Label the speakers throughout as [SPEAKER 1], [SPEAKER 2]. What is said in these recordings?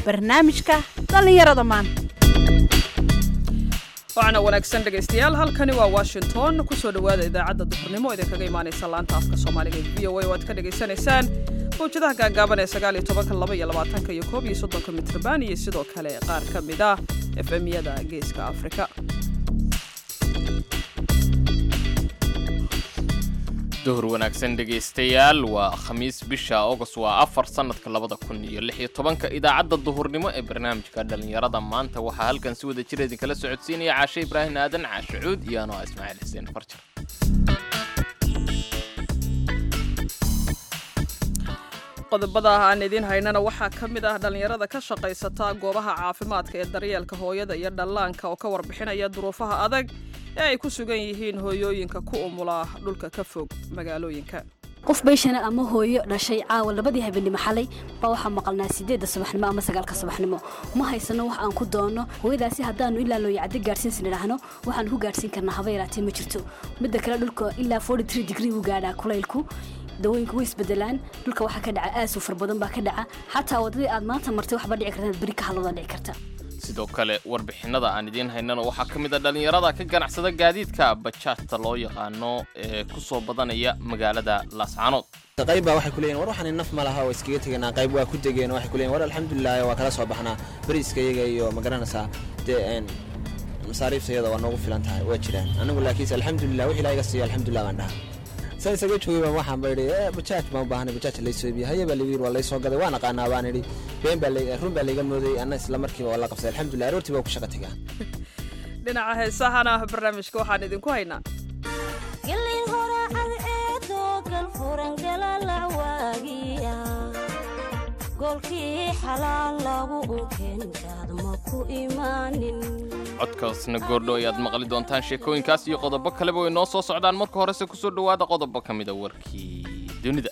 [SPEAKER 1] barnaamijka dhallinyarada maanta
[SPEAKER 2] waxaana wanaagsan dhegaystayaal halkani waa washington kusoo dhowaada idaacadda duhurnimo idinkaga imaanaysa laanta afka soomaaliga ee v o a oo aad ka dhagaysanaysaan mawjadaha gaagaaban ee sagaal iyo tobanka laba iyo labaatanka iyo koob iyo soddonka mitrban iyo sidoo kale qaar ka mid ah efemyada geeska afrika
[SPEAKER 3] duhur wanaagsan dhegaystayaal waa khamiis bisha august waa afar sannadka labada kun iyo lix iyo tobanka idaacadda duhurnimo ee barnaamijka dhallinyarada maanta waxaa halkan si wada jir idinkala socodsiinaya caashe ibraahim aadan caashe cuud iyo anoo ismaaciil xuseen farjar
[SPEAKER 2] qodobada aan idiin haynana waxaa ka mid ah dhallinyarada ka shaqaysata goobaha caafimaadka ee daryeelka hooyada iyo dhallaanka oo ka warbixinaya duruufaha adag ee ay ku sugan yihiin hooyooyinka ku umula dhulka ka fog magaalooyinka
[SPEAKER 4] qof bayshana ama hooyo dhashay caawa labadii habeenimo xalay baa waxaa maqalnaa sideedda subaxnimo ama sagaalka subaxnimo ma haysano wax aan ku doonno hooyadaasi haddaanu ilaa looya caddi gaadhsiinsan idhaahno waxaan ku gaadhsiin karnaa haba yaraatee ma jirto midda kale dhulka ilaa forty three degree uu gaadhaa kulaylku dawooyinku way isbedelaan dhulka waxaa ka dhaca aasuu far badan baa ka dhaca xataa waddadii aad maanta martay waxba dhici karta inaad beri ka hadloodaa dhici karta
[SPEAKER 3] sidoo kale warbixinada aan idiin haynana waxaa ka mid a dhallinyarada ka ganacsada gaadiidka bajaajta loo yaqaano ee ku soo badanaya magaalada laascaanood
[SPEAKER 5] qayb baa waxay ku leeyihin war waxaan naf ma laha waa iskaga teganaa qayb waa ku degeen waxay ku leeyihin war alxamdulilah waa kala soo baxnaa beriiska iyaga iyo ma garanaysaa dee masaariifta iyada waa noogu filan tahay waa jiraan anigu laakiinse alxamdulilah wix ilaa iga siiyo alxamdulilah baan dhaha saa isaga joogay baan waxaan ba idhi bajaaj baan u baahanay bajaaj laysoo biya haye baa lagu yiri waa laysoo gaday waan aqaanaa baan idhi been baa run baa layga moodayy anna isla markiiba waa la qabsaday alxamdulilah aroortii baa ku shaqa tegaa
[SPEAKER 2] dhinaca heesahana barnaamijka waxaan idinku haynaa
[SPEAKER 6] gelin horacad eedoo galfurangalalawaagiya goolkii xalaal lagu unkeenkaad ma ku imaanin
[SPEAKER 3] codkaasna goordho ayaad maqli doontaan sheekooyinkaas iyo qodobo kaleba way noo soo socdaan marka horese kusoo dhowaada qodobo ka mida warkii dunida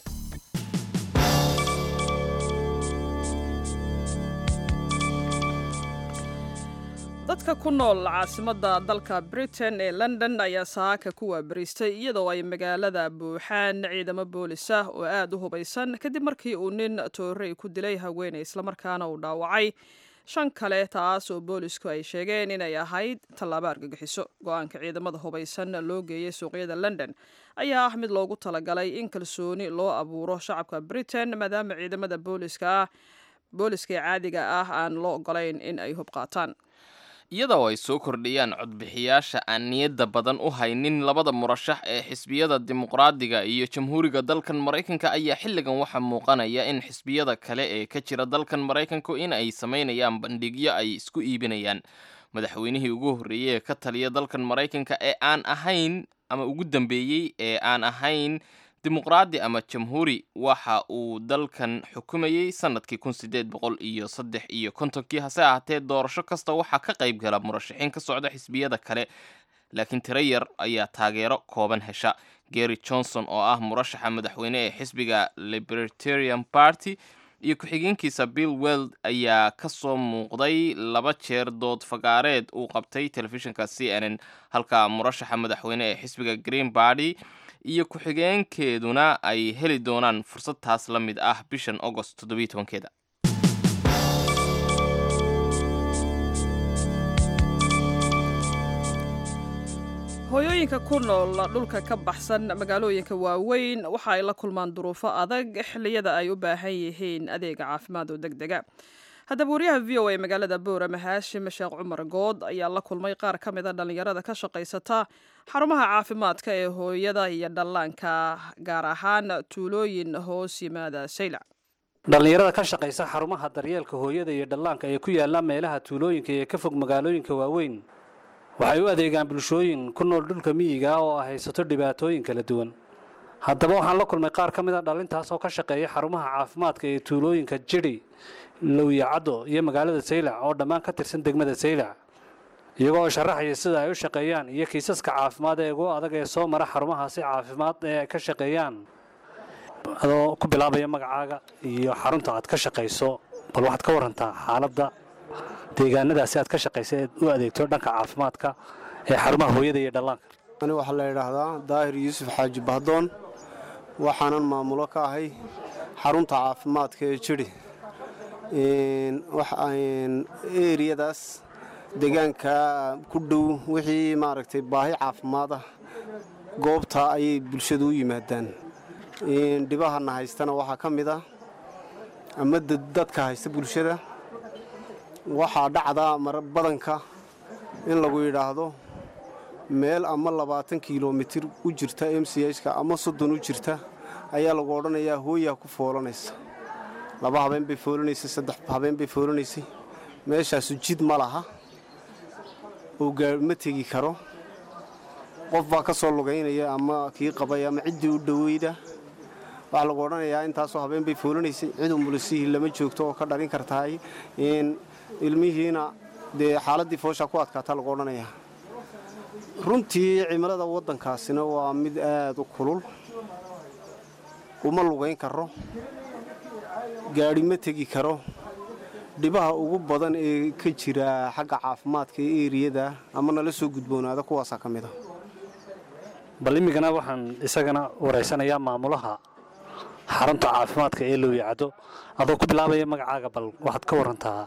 [SPEAKER 2] dadka ku nool caasimadda dalka britain ee london ayaa saaka ku waabariistay iyadoo ay magaalada buuxaan ciidamo boolis ah oo aad u hubaysan kadib markii uu nin toorey ku dilay haweeney islamarkaana uu dhaawacay shan kale taas oo boolisku ay sheegeen inay ahayd tallaabo argagixiso go-aanka ciidamada hubaysan loo geeyey suuqyada london ayaa ah mid loogu talagalay in kalsooni loo abuuro shacabka britain maadaama ciidamada booliska ah booliska ee caadiga ah aan loo ogolayn in ay hub qaataan
[SPEAKER 3] iyadoo ay soo kordhiyaan codbixiyaasha aan niyadda badan u haynin labada murashax ee xisbiyada dimuqraadiga iyo jamhuuriga dalkan maraykanka ayaa xilligan waxaa muuqanaya in xisbiyada kale ee ka jira dalkan maraykanku in ay samaynayaan bandhigyo ay isku iibinayaan madaxweynihii ugu horreeyey ee ka taliya dalkan maraykanka ee aan ahayn ama ugu dambeeyey ee aan ahayn dimuqraadi ama jamhuuri waxa uu dalkan xukumayey sanadkii kun sideed boqol iyo saddex iyo kontonkii hase ahaatee doorasho kasta waxaa ka qayb gala murashaxiin ka socda xisbiyada kale laakiin tiro yar ayaa taageero kooban hesha gary johnson oo ah murashaxa madaxweyne ee xisbiga libertarian party iyo ku-xigeenkiisa bill weld ayaa ka soo muuqday laba jeer dood fagaareed uu qabtay telefishinka c n n halka murashaxa madaxweyne ee xisbiga green barty iyo ku-xigeenkeeduna ay heli doonaan fursad taas la mid ah bishan agost toddobiyo tobankeeda
[SPEAKER 2] hooyooyinka ku nool dhulka ka baxsan magaalooyinka waaweyn waxa ay la kulmaan duruufo adag xilliyada ay u baahan yihiin adeega caafimaad oo deg dega haddaba waryaha v o a magaalada boorama haashim sheekh cumar good ayaa la kulmay qaar ka mid a dhallinyarada ka shaqaysata xarumaha caafimaadka ee hooyada iyo dhallaanka gaar ahaan tuulooyin hoos yimaada saylac
[SPEAKER 7] dhallinyarada ka shaqaysa xarumaha daryeelka hooyada iyo dhallaanka ee ku yaalla meelaha tuulooyinka ee ka fog magaalooyinka waaweyn waxay u adeegaan bulshooyin ku nool dhulka miyiga oo ay haysato dhibaatooyin kala duwan haddaba waxaan la kulmay qaar ka mid a dhalintaas oo ka shaqeeya xarumaha caafimaadka ee tuulooyinka jidhi lowyacaddo iyo magaalada saylac oo dhammaan ka tirsan degmada saylac iyagoo sharaxaya sida ay u shaqeeyaan iyo kiisaska caafimaad ee ugu adag ee soo mara xarumahaasi caafimaad ee ay ka shaqeeyaan adoo ku bilaabaya magacaaga iyo xarunta aad ka shaqayso bal waxaad ka warantaa xaaladda deegaanadaasi aad ka shaqaysa eed u adeegto dhanka caafimaadka ee xarumaha hooyada iyo dhallaanka
[SPEAKER 8] ani waxaa la yidhaahdaa daahir yuusuf xaaji bahdoon waxaanan maamulo ka ahay xarunta caafimaadka ee jidhi eriyadaas deegaanka ku dhow wixii maaragtay baahi caafimaad ah goobta ayay bulshadu u yimaadaan dhibahana haystana waxaa ka mid ah ama dadka haysta bulshada waxaa dhacdaa mar badanka in lagu yidhaahdo meel ama labaatan kilomitir u jirta m c h-ka ama soddon u jirta ayaa lagu odhanayaa hooyaa ku foolanaysa laba habeen bay foolanaysay saddex habeen bay foolanaysay meeshaasu jid ma laha oo gaari ma tegi karo qof baa ka soo lugaynaya ama kii qabay ama ciddii u dhoweyda waxaa lagu odhanayaa intaasoo habeen bay foolanaysay cid umulisihii lama joogto oo ka dhalin kartahay ilmihiina dee xaaladdii fooshaa ku adkaataa lagu odhanayaa runtii cimilada waddankaasina waa mid aad u kulul uma lugayn karo gaadhi ma tegi karo dhibaha ugu badan ee ka jira xagga caafimaadka ee eriyada ama nala soo gudboonaada kuwaasaa ka mid a
[SPEAKER 7] bal imigana waxaan isagana waraysanayaa maamulaha xarunta caafimaadka ee lowyacado adoo ku bilaabaya magacaaga bal waxaad ka warantaa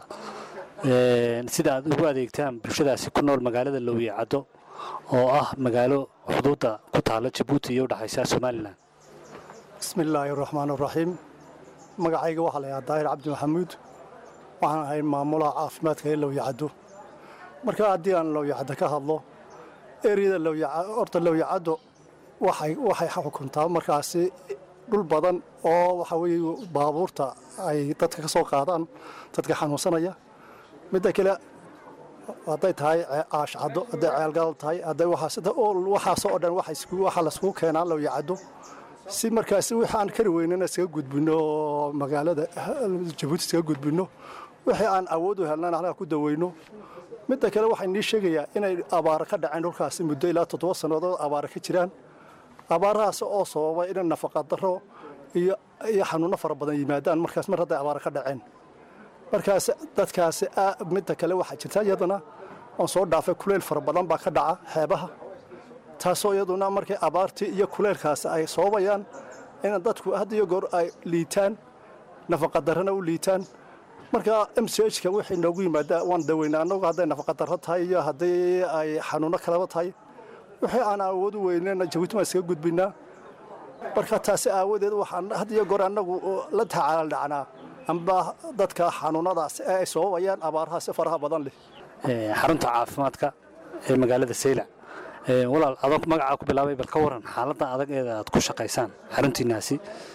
[SPEAKER 7] sida aad ugu adeegtaan bulshadaasi ku nool magaalada lowyacado oo ah magaalo xuduudda ku taalla jabuuti iyo udhexaysa somalilan
[SPEAKER 9] bismi illaahi raxmaan raxiim magacayga waxaa layahaa daahir cabdi maxamuud waxaan ahay maamulaha caafimaadka ee lowyacado marka haddii aan lowyacado ka hadlo eriyada horta lowyacado waxay xukuntaa markaasi dhul badan oo waxa weeye baabuurta ay dadka ka soo qaadaan dadka xanuunsanaya midda kale hadday tahay aashcado hadday ceelgaal tahay hadday waxaasoo dhan waxaa laiskugu keenaa lowyacado si markaasi wixii aan kari weynana iskaga gudbinno oo magaalada jabuuti iskaga gudbinno wixii aan awood u helnana halkaa ku daweyno midda kale waxay nii sheegayaa inay abaaro ka dhaceen dhulkaasi muddo ilaa toddoba sannadood abaaro ka jiraan abaarahaas oo sababa inay nafaqa daro iyo xanuunno fara badan yimaadaan markaas mar hadday abaaro ka dhaceen markaas dadkaasi midda kale waxaa jirta iyadana oon soo dhaafay kuleyl fara badan baa ka dhaca xeebaha taasoo iyaduna markay abaartii iyo kuleylkaasi ay sababayaan in dadku had iyo goor ay liitaan nafaqadarrana u liitaan marka m c h ka wixii noogu yimaada waan daweynaa annagu hadday nafaqadarro tahay iyo haddii ay xanuunno kalaba tahay wixii aan awood u weynena jabuuti baan iskaga gudbinaa marka taasi aawadeed waxaan had iyo goor annagu la tacaaldhacnaa amba dadka xanuunadaas ee ay sababayaan abaarahaasi faraha badan leh
[SPEAKER 7] xarunta caafimaadka ee magaalada saylac walaal adoo magacaa ku bilaabay bal ka waran xaaladda adag ee aad ku shaqaysaan xaruntiinaasi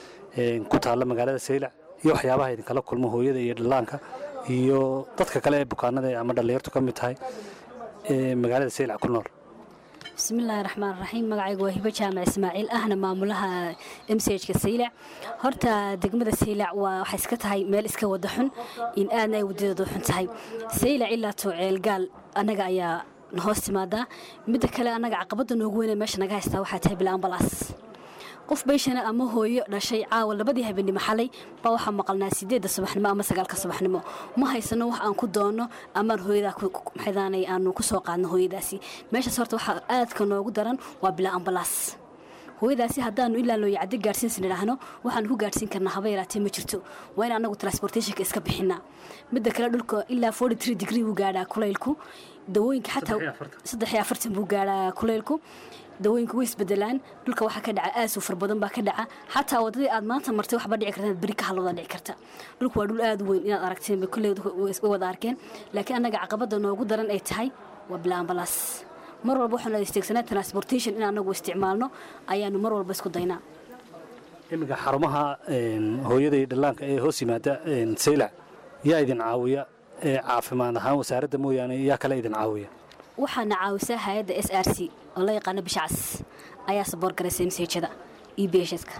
[SPEAKER 7] ku taalla magaalada saylac iyo waxyaabaha idinkala kulmo hooyada iyo dhallaanka iyo dadka kale ee bukaanada ama dhallinyartu ka mid tahay ee magaalada saylac ku nool
[SPEAKER 4] bismillaahi raxmaan raxiim magacaygu waa hibo jaamac ismaaciil ahna maamulaha m c h ka saylac horta degmada saylac waa waxay iska tahay meel iska wada xun in aadna ay wadadeedu xun tahay saylac ilaa too ceelgaal annaga ayaa hoos timaadaa midda kale annaga caqabadda noogu weyne meesha naga haystaa waxaa tahay bila ambalaas qof bayshana ama hooyo dhashay caawa labadii habeenimo xalay baa waxaa maqalnaa sideedda subaxnimo ama sagaalka subaxnimo ma haysano wax aan ku doonno amaan hooyadaa maxdaanay aanu ku soo qaadno hooyadaasi meeshaas horta waxaa aadka noogu daran waa bilaa ambalaas hooyadaasi haddaanu ilaa loo yacdi gaadhsiinsan idhaahno waxaanu ku gaadhsiin karnaa haba yaraatee ma jirto waa in annagu transportationka iska bixinaa midda kale dhulka ilaa forty three degree buu gaadhaa kulaylku dawooyinka xataa saddex iyo afartan buu gaadhaa kulaylku dawooyinka way isbedelaan dhulka waxaa ka dhaca aasuu far badan baa ka dhaca xataa wadadii aad maanta martay waxba dhici karta beri ka halooda dhici karta dhulku waa dhul aad u weyn inaad aragteen bay kulley way wada arkeen laakiin annaga caqabada noogu daran ay tahay waa bila ambalaas mar walba waxaanu adeegsanaa transportation in anagu isticmaalno ayaanu mar walba isku daynaa
[SPEAKER 7] iminka xarumaha hooyada iyo dhallaanka ee hoos yimaada saylac yaa idin caawiya ee caafimaad ahaan wasaaradda mooyaane yaa kale idin caawiya
[SPEAKER 4] waxaana caawisaa hay-adda s r c oo la yaqaano bishacas ayaa saboor garaysa msejada iyo bhska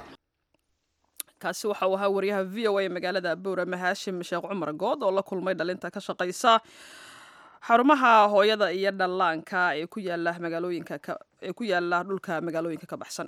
[SPEAKER 2] kaasi waxa uu ahaa wariyaha v o a magaalada boorama haashim sheekh cumar good oo la kulmay dhalinta ka shaqaysa xarumaha hooyada iyo dhallaanka ee ku yaala magaalooyinka ee ku yaala dhulka magaalooyinka ka baxsan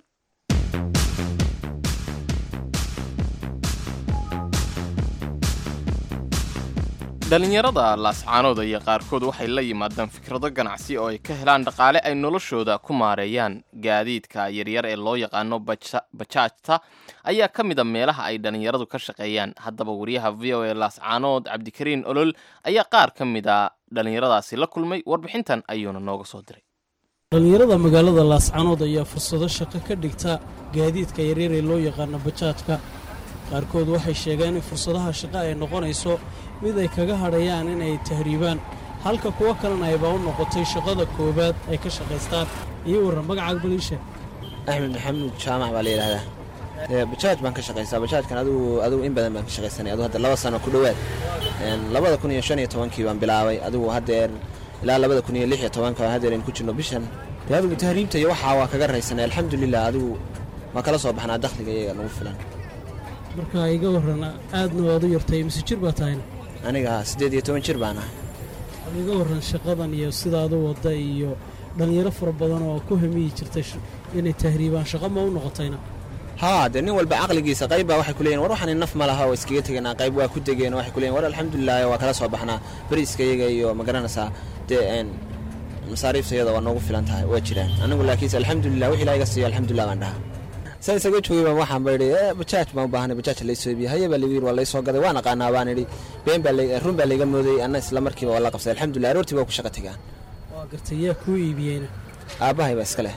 [SPEAKER 3] dhallinyarada laascaanood iyo qaarkood waxay la yimaadaan fikrado ganacsi oo ay ka helaan dhaqaale ay noloshooda ku maareeyaan gaadiidka yaryar ee loo yaqaano baja- bajaajta ayaa ka mid a meelaha ay dhallinyaradu ka shaqeeyaan haddaba wariyaha v o a laascaanood cabdikariin olol ayaa qaar ka mid a dhallinyaradaasi la kulmay warbixintan ayuuna nooga soo diray
[SPEAKER 10] dhallinyarada magaalada laascanood ayaa fursado shaqo ka dhigta gaadiidka yaryar ee loo yaqaano bajaajka qaarkood waxay sheegeen in fursadaha shaqo ay noqonayso mid ay kaga hadhayaan inay tahriibaan halka kuwo kalena ayba u noqotay shaqada koowaad ay ka shaqaystaan iyo warran magacaaga baliisha
[SPEAKER 5] axmed maxamuud jaamac baa la yidhahdaa Ee, bajaaj baan ka shaqaystaa bajaajkan adigu adigu in badan baan ka shaqaysanay adigu hadda laba sano ku dhowaad Een, labada kun iyo shan iyo tobankii baan bilaabay adigu haddeer ilaa labada kun iyo lix iyo tobanka baan haddeer aynu ku jirno bishan dee adigu tahriibta iyo waxaa waa kaga raysanay alxamdulilah adigu waa kala soo baxnaa dakhliga iyaga nagu filan
[SPEAKER 10] marka iga warran aadna waad u yartay mise jir baa tahayna
[SPEAKER 5] aniga siddeed iyo toban jir baan ah
[SPEAKER 10] bal iga warran shaqadan iyo sidaad u wadda iyo dhallinyaro fara badan oo ku hamiyi jirtay sh- inay tahriibaan shaqo ma u noqotayna
[SPEAKER 5] haa dee nin walba caqligiisa qayb baa waxay ku leeyihin war waxaan naf ma laha oo iskaga teganaa qayb waa ku degeen waxay ku leeyihin war alxamdulilah waa kala soo baxnaa beriiska iyaga iyo ma garanaysaa dee een masaariifta iyada waa noogu filan tahay waa jiraan anigu laakiinse alxamdulilah wixii ilaa iga siiyo alxamdulilah baan dhahaa saa isaga joogay baan waxaan ba idhi "Eh, bajaaj baan u baahanay bajaaj laysoo iibiye haye baa lagu yiri waa laysoo gaday waan aqaanaa baan idhi been baa la- run baa layga moodayey anna isla markiiba waa la qabsaday alxamdulilah aroortii baa ku shaqa tegaan
[SPEAKER 10] waa gartay yaa kuu iibiyeyna
[SPEAKER 5] aabbahay baa iska leh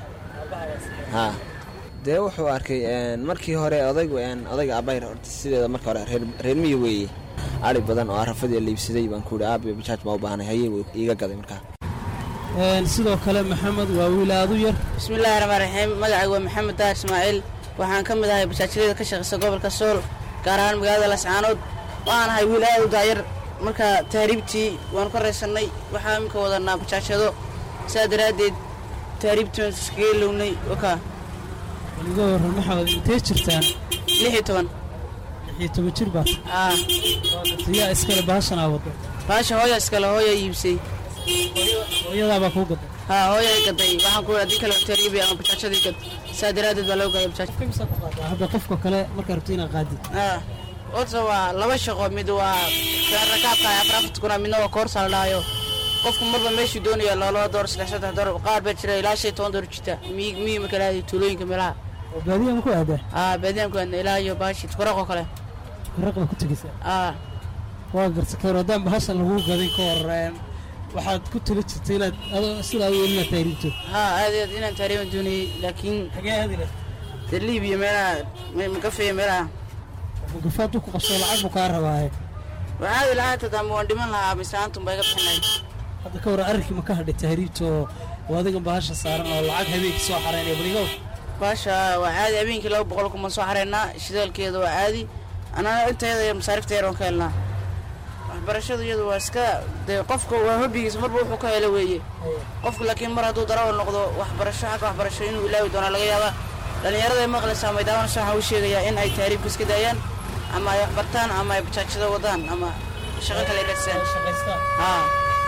[SPEAKER 5] haa dee wuxuu arkay een, markii hore odaygu een, odayga aabbahay horta sideeda marka hore reer reer miyi weeye ari badan oo arafadii la iibsaday baan ku idhi aabe bajaaj baa u baahanay haye wuu iiga gaday markaa
[SPEAKER 10] Een, sidoo kale maxamed waa wiil aad u yar
[SPEAKER 11] bismillahi raxmaan raxiim magacaygu waa maxamed daar ismaaciil waxaan ka mid ahay bajaajyada ka shaqaysa gobolka sool gaar ahaan magaalada lascaanood waxaan ahay wiil aad u daayar marka tahriibtii waanu ka raysannay waxaa iminka wadanaa bajaajyado sidaa daraaddeed tahriibtii waan iskaga ilownay wakaa
[SPEAKER 10] bal iga warran maxaad intee jirtaan
[SPEAKER 11] lix iyo toban
[SPEAKER 10] lix iyo toban jir baad
[SPEAKER 11] aa
[SPEAKER 10] yaa iskale baashanaa wadda
[SPEAKER 11] baasha hooya iskale hooya iibsay
[SPEAKER 10] hooyadaabaa kuu gaday
[SPEAKER 11] haa hooya i gaday waxaan ku haddii kale tahriibi ama bajaajyadii gad sidaa daraaddeed baa loo gaday bajaaj
[SPEAKER 10] hadda qofka kale markaa rabto inaad qaadid
[SPEAKER 11] Ah, horta waa laba shaqo mid waa rakaabka afar afarta kuna midna waa koorsa la dhahayo qofku marba meeshuu doonaya laba door saddex saddex door qaar baa jira ilaa shan iyo toban door jita miyi miyi marka lahayo tuulooyinka meelaha
[SPEAKER 10] oo baadiyaa ma ku aadaa
[SPEAKER 11] aa baadiyaanku aadna ilaa iyo baashi tukaraqoo kale
[SPEAKER 10] raq baa ku tegaysaa
[SPEAKER 11] aa
[SPEAKER 10] waa garta ka hor haddaan bahashan lagu gadin ka hor een, waxaad ku tali jirtay inaad adoo sidaa u inaad tahriibto
[SPEAKER 11] haa aad iyo aad inaan taariiban doonayey laakiin
[SPEAKER 10] xagee aadi lahayd
[SPEAKER 11] dee liibiya meelaha me- makafeeya meelaha
[SPEAKER 10] gafaad ku qabso lacag buu kaa rabaaye
[SPEAKER 11] waan aadi lahaa tadaa ma waan dhiman lahaa mise aantum baa iga bixin lahayd
[SPEAKER 10] hadda ka hor arrinkii ma ka hadhay tahriibta oo oo adigan bahasha saaran oo lacag habeenkii soo xaraynaya bal iga war
[SPEAKER 11] baasha waa caadi habeenkii laba boqol kuman soo xareynaa shidaalkeeda waa caadi anaa intayada iyo masaarifta yar waan ka helnaa waxbarashadu iyadu waa iska dee qofka waa hobbigiisa marba wuxuu ka helo weeye qofku laakiin mar hadduu darawal noqdo waxbarasho xagga waxbarasho inuu ilaawi doonaa laga yaabaa dhallinyarada ay maqlaysaa maydaawanaysa waxaan u sheegayaa in ay tahriibka iska daayaan ama ay waxbartaan ama ay bajaajada wadaan ama shaqo kale radsaan haa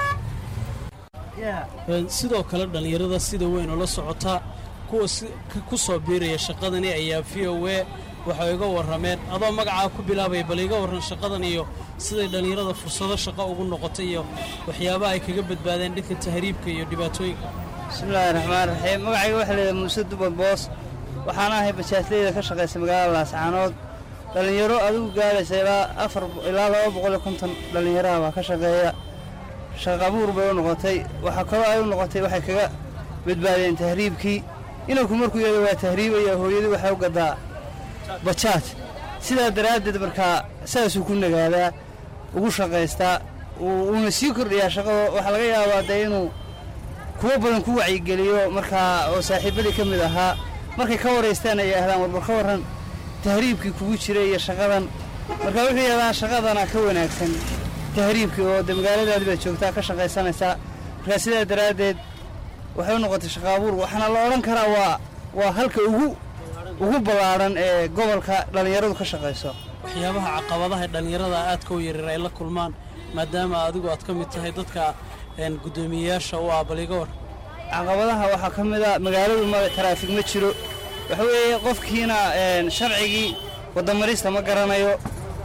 [SPEAKER 10] Een, sidoo kale dhallinyarada sida weyn oo la socota kuwa si- ka- ku soo biiraya shaqadani ayaa v o a waxay iga warrameen adoo magacaa ku bilaabaya bal iga warran shaqadan iyo siday dhallinyarada fursado shaqo ugu noqotay iyo waxyaabaha ay kaga badbaadeen dhanka tahriibka iyo dhibaatooyinka
[SPEAKER 12] bismillaahi raxmaan raxiim magacayga waxaa leedahay muuse duban boos waxaan ahay bajaajleyda ka shaqaysa magaalada laascaanood dhallinyaro adigu gaadhaysa ilaa afar ilaa laba boqol iyo konton dhallinyaraha baa ka shaqeeya shaqa abuur bay u noqotay waxaa kaloo ay u noqotay waxay kaga badbaadeen tahriibkii inanku markuu yada waa tahriibaya hooyadii waxay u gadaa bajaaj sidaa daraaddeed markaa saasuu ku nagaadaa ugu shaqaystaa uu- uuna sii kordhiyaa shaqada waxaa laga yaabaa dee inuu kuwo badan ku wacyigeliyo markaa oo saaxiibadii ka mid ahaa markay ka waraystaan ay yidhaahdaan warbar ka warran tahriibkii kugu jiray iyo shaqadan marka wuxuu yidhahdaan shaqadana ka wanaagsan tahriibkii oo de magaaladaadi baad joogtaa ka shaqaysanaysaa markaa sidaa daraaddeed waxay u noqotay shaqo abuur waxaana la odhan karaa waa waa halka ugu ugu ballaadhan ee gobolka dhallinyaradu ka shaqayso
[SPEAKER 10] waxyaabaha caqabadaha dhallinyarada aadka u yaryar ay la kulmaan maadaama adigu aad ka mid tahay dadka een, guddoomiyeyaasha u ah bal iga war
[SPEAKER 12] caqabadaha waxaa ka mid a magaaladu ma taraafig ma jiro waxa weeye qofkiina een, sharcigii waddamarista ma garanayo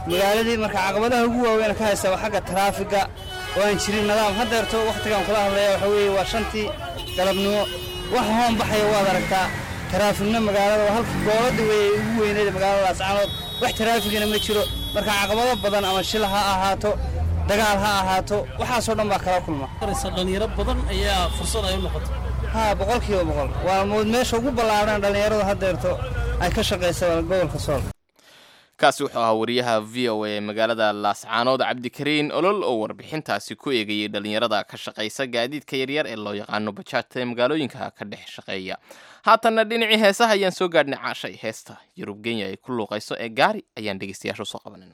[SPEAKER 12] magaaladii marka caqabadaha ugu waaweyn ka haysta waa xagga taraafiga oo aan jirin nidaam haddeerto wakhtigan kula hadlaya waxa weeye waa shantii galabnimo waxa hoon baxaya waad aragtaa taraafigna magaalada waa halka goobadda weeye ugu weyneeda magaalada laascaanood wax taraafigana ma jiro marka caqabado badan ama shil ha ahaato dagaal ha ahaato waxaasoo dhan baa kala kulma
[SPEAKER 10] dhalinyaro badan ayaa fursad ay u noqotay
[SPEAKER 12] haa boqolkiiba boqol waa mood meesha ugu ballaadhan dhallinyaradu haddeerto ay ka shaqaysa gobolka sool
[SPEAKER 3] kaasi wuxuu ahaa wariyaha v o a magaalada laascaanood cabdikariin olol oo warbixintaasi ku eegayay dhalinyarada ka shaqaysa gaadiidka yaryar ee loo yaqaano bajaajta ee magaalooyinka ka dhex shaqeeya haatanna dhinacii heesaha ayaan soo gaadhnay caashay heesta yurub kenya ay ku luuqayso ee gaari ayaan dhegeystayaasha usoo qabanayna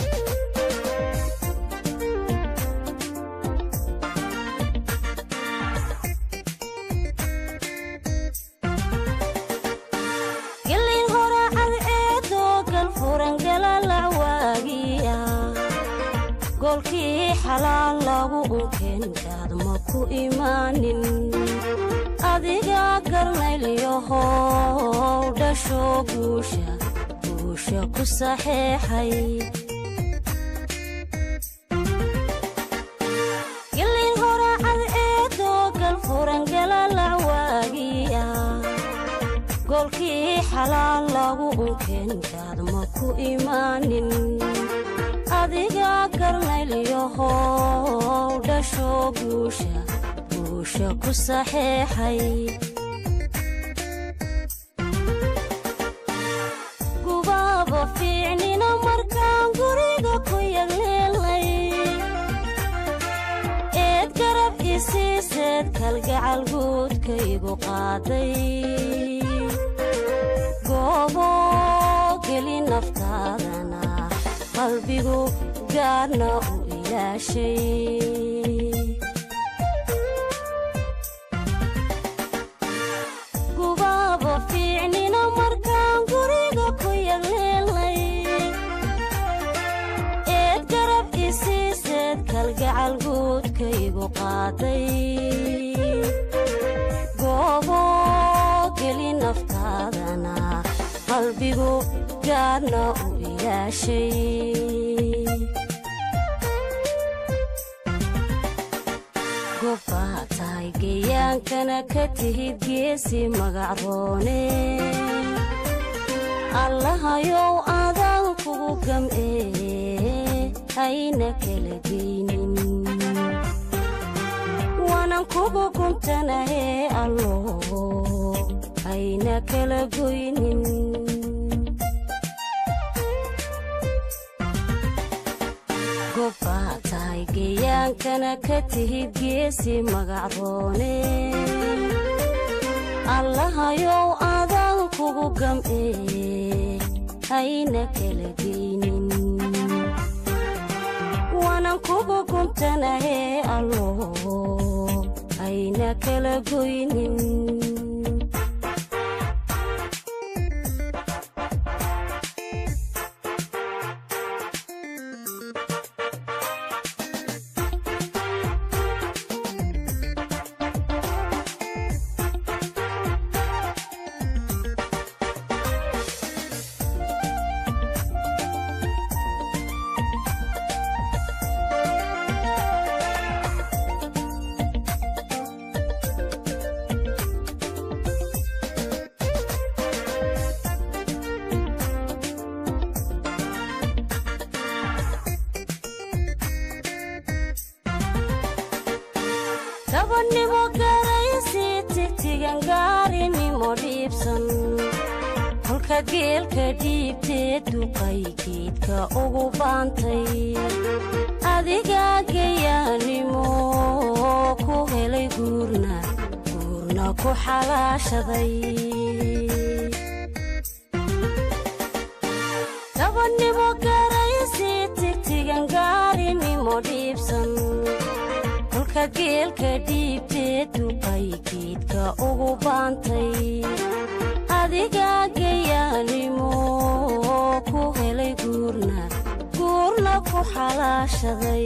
[SPEAKER 6] gelin horacad eedoo galfuran galalacwaagiya goolkii xalaal lagu unkeenkaad ma ku imaanin adiga garnaylyahow dhasho guusha guusha ku saxeexay gelin horacad eedoo galfuran galalacwaagiya goolkii xalaal lagu unkeenkaad ma ku imaanin adiga garnaylyahow dhasho guusha guusha ku saxeexay gubaaba fiicnina markaan guriga ku yagleelnay eed garab isiiseed kalgacal guudkaygu qaaday goobo geli naftaadana qalbigu gaarna u ilaashay gubaaba fiicnina markaan guriga ku yagleelnay eed garab isiiseed kalgacal guudkaygu qaaday goobo geli naftaadana qalbigu gaarna u ilaashay gobbaa tahay geyaankana ka tihid geesi magacroone allahayow adaan kugu gam'ee hayna kala geynin waanan kugu guntanahee allo hayna kala goynin gobbaa tahay geyaankana ka tihid geesi magacroone allahayow adaan kugu gam'ee hayna kala geynin waanan kugu guntanahee allo hayna kala goynin dabannimo garaysi tigtigan gaarinimo dhiibsan kolka geelka dhiibtee duqay geedka ugu baantay adiga gayaanimo ku helay guurna guurna ku xalaashaday dabannimo garaysi tigtigan gaarinimo dhiibsan kolka geelka dhiibtee duqay geedka ugu baantay adiga gayaanimo ku helay guurna guurna ku xalaashaday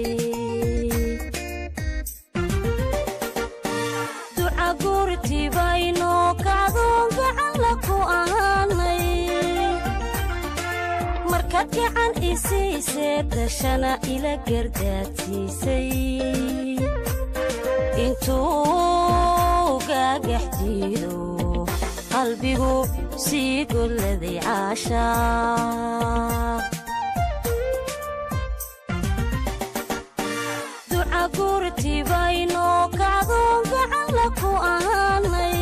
[SPEAKER 6] duca guurtibaynoo kacdoon gacanla ku ahaanay marka gacan isiisee dashana ila gardaadsiisay intuu gaagax jiido qalbigu sii golladay caashaa duca gurtibaynoo kacdoon gacan la ku ahaanay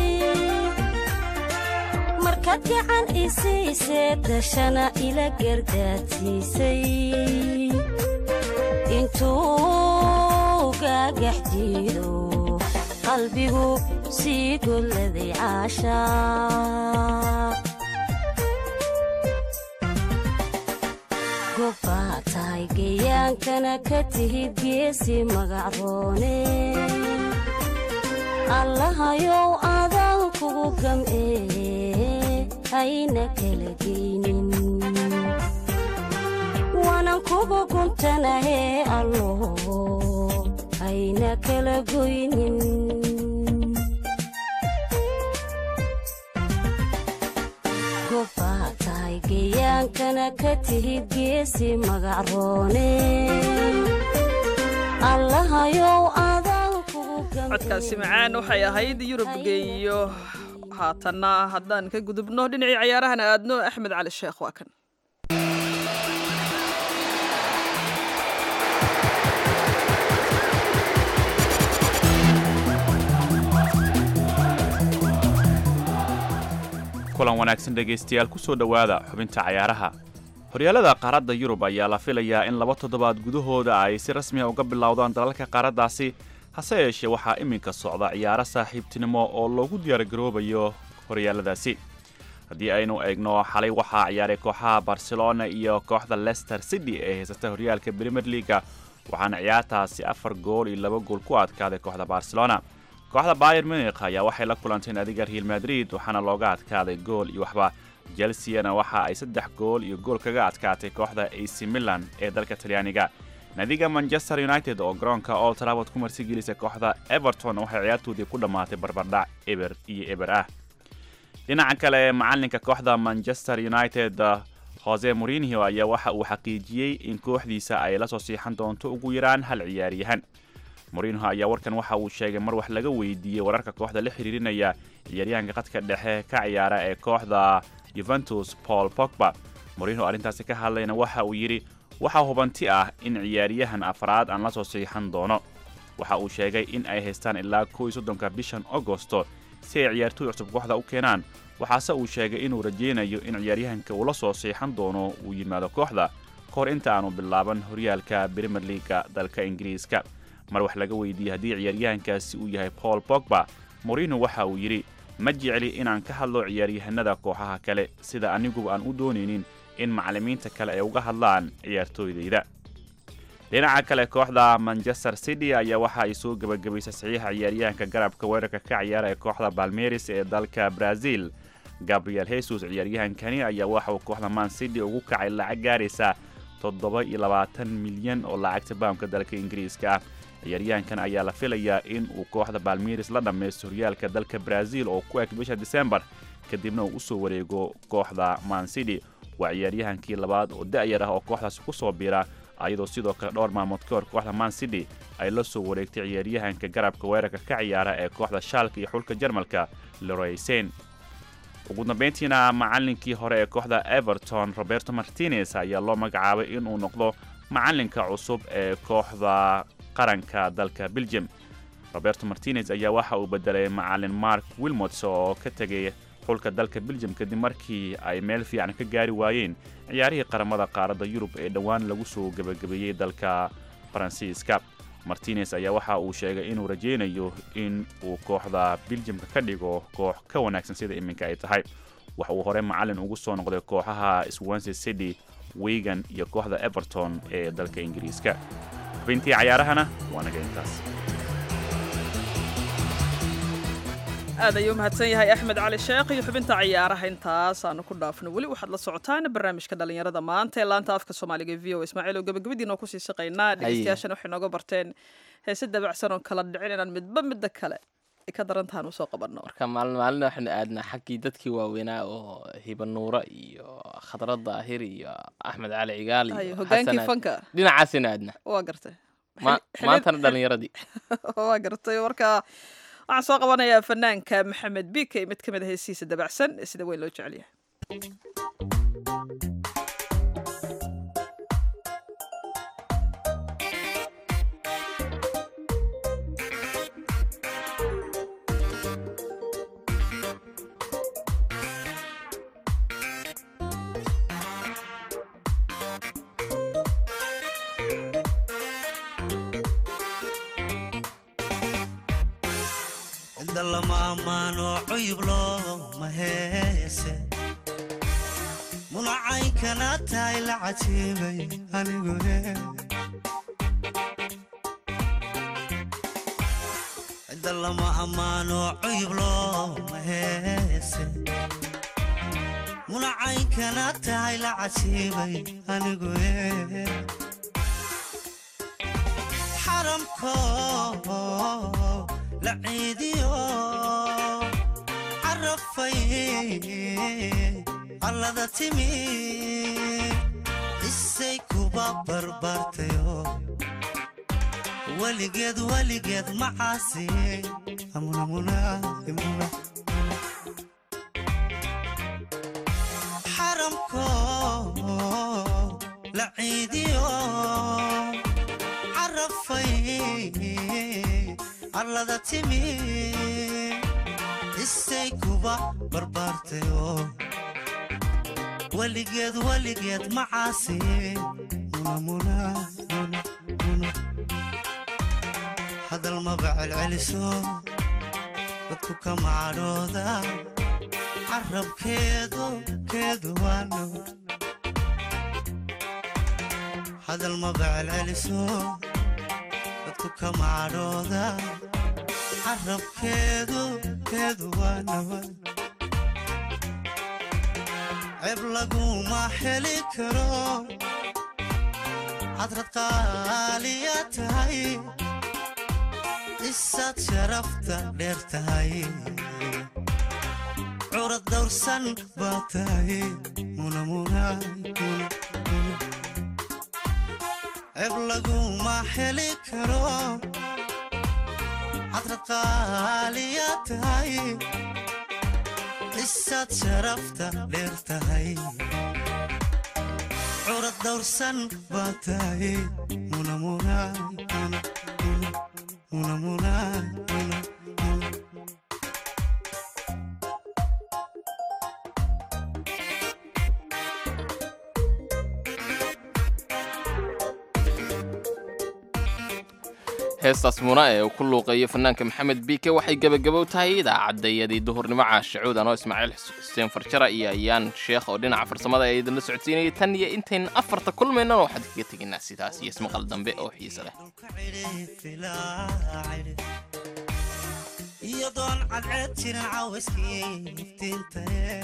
[SPEAKER 6] markaad gacan isiisee dashana ila gardaadsiisay intuu gaagax jiido qalbigu sii golladay caashaa gobbaa tahay gayaankana ka tihid geesi magacroone allahayow adaan kugu gam'ee hayna kala geynin waanan kugu guntanahee allo hayna kala goynin gobbaa tahay gayaankana ka tihid geesi magacroone allahayow adaan kugu
[SPEAKER 2] codkaasi macaan waxay ahayd yurub geeyo haatanna haddaan ka gudubno dhinacii cayaarahana aadno axmed cali sheekh waa kan
[SPEAKER 13] kulan wanaagsan dhegaystayaal ku soo dhowaada xubinta cayaaraha horyaalada qaaradda yurub ayaa la filayaa in laba toddobaad gudahooda ay si rasmiya uga bilowdaan dalalka qaaraddaasi hase yeeshee waxaa iminka socda ciyaaro saaxiibtinimo oo loogu diyaargaroobayo horyaaladaasi haddii aynu eegno xalay waxaa ciyaaray kooxaha barcelona iyo kooxda lester city ee haysata horyaalka premier leaga waxaana ciyaartaasi afar gool iyo laba gool ku adkaaday kooxda barcelona kooxda bayer munikh ayaa waxay la kulantay naadiga real madrid waxaana looga adkaaday gool iyo waxba chelseana waxa ay saddex gool iyo gool kaga adkaatay kooxda ac milan ee dalka talyaaniga naadiga manchester united oo garoonka old trafford ku marsigelisa kooxda everton waxay ciyaartoodii ku dhammaatay barbardhac eber iyo eber ah dhinaca kale macalinka kooxda manchester united jose morinho ayaa waxa uu xaqiijiyey in kooxdiisa ay la soo siixan doonto ugu yaraan hal ciyaaryahan morinho ayaa warkan waxa uu sheegay mar wax laga weydiiyey wararka kooxda la xiriirinaya ciyaaryahanka qadka dhexe ka ciyaara ee kooxda yuventus paul pogba morinho arrintaasi ka hadlayna waxa uu yidhi waxaa hubanti ah in ciyaaryahan afraad aan la soo siixan doono waxa uu sheegay in ay haystaan ilaa kow iyo soddonka bishan agosto si ay ciyaartooy cusub kooxda u keenaan waxaase uu sheegay inuu rajaynayo in ciyaaryahanka uu la soo siixan doono uu yimaado kooxda ka hor inta aanu bilaaban horyaalka brimer leaga dalka ingiriiska mar wax laga weydiiyey haddii ciyaaryahankaasi uu yahay paul pogba morino waxa uu yidhi ma jecli inaan ka hadlo ciyaaryahanada kooxaha kale sida aniguba aan u doonaynin in macallimiinta kale ay uga hadlaan ciyaartooydayda dhinaca kale kooxda manchester city ayaa waxa ay soo gebagabaysay saxiixa ciyaaryahanka garabka weerarka ka ciyaara ee kooxda balmeris ee dalka brazil gabriel hesus ciyaaryahankani ayaa waxa uu kooxda man city ugu kacay lacag gaaraysa toddoba iyo labaatan milyan oo lacagta baamka dalka ingiriiska ah ciyaaryahankan ayaa la filayaa in uu kooxda balmeris la dhammaysto horyaalka dalka brazil oo ku eg bisha disembar kadibna uu usoo wareego kooxda man city waa ciyaaryahankii labaad oo da'yar ah oo kooxdaasi ku soo biira ayadoo sidoo kale dhowr maalmood ka hor kooxda man city ay la soo wareegtay ciyaaryahanka garabka weerarka ka ciyaara ee kooxda shaalka iyo xulka jarmalka leroysen ugu dambayntiina macallinkii hore ee kooxda everton roberto martinez ayaa loo magacaabay inuu noqdo macallinka cusub ee kooxda qaranka dalka belgium roberto martinez ayaa waxa uu bedelay macallin mark wilmots oo ka tegay xulka dalka belgium kadib markii ay meel fiican ka gaari waayeen ciyaarihii qaramada qaaradda yurub ee dhowaan lagu soo gebagabeeyey dalka faransiiska martinez ayaa waxa uu sheegay inuu rajaynayo in uu kooxda beljimka ka dhigo koox ka wanaagsan sida iminka ay tahay waxa uu hore macallin ugu soo noqday kooxaha swansea city wigan iyo kooxda everton ee dalka ingiriiska xubintii cayaarahana waa naga intaas
[SPEAKER 2] aad ayuu mahadsan yahay axmed cali sheekh iyo xubinta ciyaaraha intaas aanu ku dhaafno weli waxaad la socotaan barnaamijka dhalinyarada maanta ee laanta afka soomaaliga e v o ismaaciil oo gabagabadiinoo kusii shaqaynaa dhegeystayaashana waxay nooga barteen heese dabacsan oo kala dhicin inaan midba midda kale ay ka daran tahan usoo qabanno
[SPEAKER 3] marka maalin maalina waxaynu aadnaa xaggii dadkii waaweynaa oo hibanuura iyo khadrad daahir iyo axmed cali cigaal
[SPEAKER 2] Hayo,
[SPEAKER 3] iyo
[SPEAKER 2] hogaankii
[SPEAKER 3] xasan
[SPEAKER 2] fanka.
[SPEAKER 3] dhinacaasina aadnaa
[SPEAKER 2] waa gartay
[SPEAKER 3] Ma-
[SPEAKER 2] Xili-
[SPEAKER 3] maantana dhalinyaradii
[SPEAKER 2] waa gartay marka waxaan soo qabanayaa fanaanka maxamed bike mid ka mid a heesihiisa dabacsan ee sida weyn loo jecel yahay
[SPEAKER 14] inda lama ammaano cuyub looma heese munacaynkana tahay la cajiibay anigu inda lama ammaano cuyub looma heese munacaynkana tahay la cajiibay anigu xaramko la ciidiyo carafay allada timi isay kuba barbaartayo weligeed weligeed macaasi xaramko la ciidiyo carafay allada timi isay kuba barbaartayo weligeed weligeed macaasi hadal maba celceliso dadku ka macadhooda carabkeedu keedu waano hadal maba celceliso dadku ka macadhooda carabkeedu keedu waa nabad ceeb laguma heli karo hadrad qaaliya tahay isaad sharafta dheer tahay curad dawrsan baa tahay ceeb laguma heli karo hadrad qaaliya tahay isaad sharafta dheer tahay curad dawrsan baa tahay
[SPEAKER 3] heestaas muna ee uu ku luuqeeyo fanaanka maxamed biike waxay gebagabow tahay idaacadayadii duhurnimo caashacuud anoo ismaaciil xuseen farjara iyo ayaan sheekh oo dhinaca farsamada ee idinla socodsiinayay tan iyo intayn afarta kulmaynana waxaad kaga tegaynaa sidaas iyo ismaqal dambe oo xiise leh
[SPEAKER 14] iyo doon cadceed jiran caawiskii iftiintae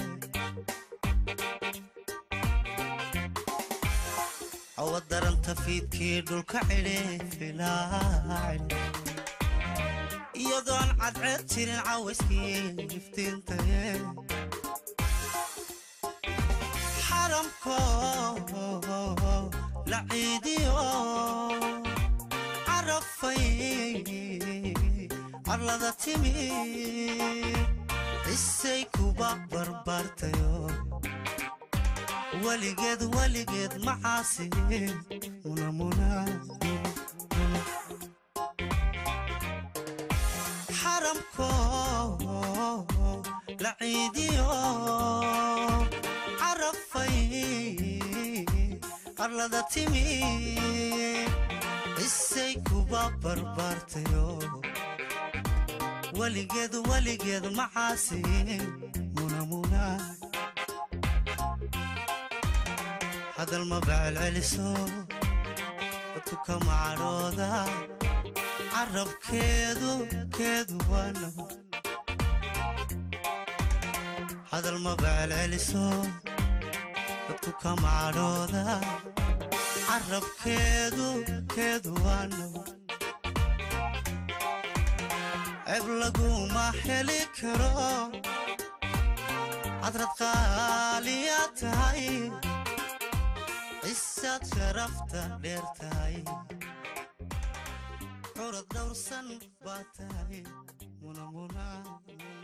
[SPEAKER 14] awa daranta fiidkii dhulka cidhi filaacil iyo doon cadceed jirin caawiskii iftiintae xaramko la ciidiyo carafay arlada timi isay kuba barbaartayo weligeed weligeed macaasi xaramko la ciidiyo carafay arlada timi isay kuba barbaartayo weligeed weligeed macaasi munamuna hadal maba celceliso dadku ka macadhooda carabkeedu keedu waano hadal maba celceliso dadku ka macadhooda carabkeedu keedu waano ceeb laguma heli karo cadrad qaaliya tahay cisaad sharafta dheer tahay curad dhowrsan baa tahay munamuna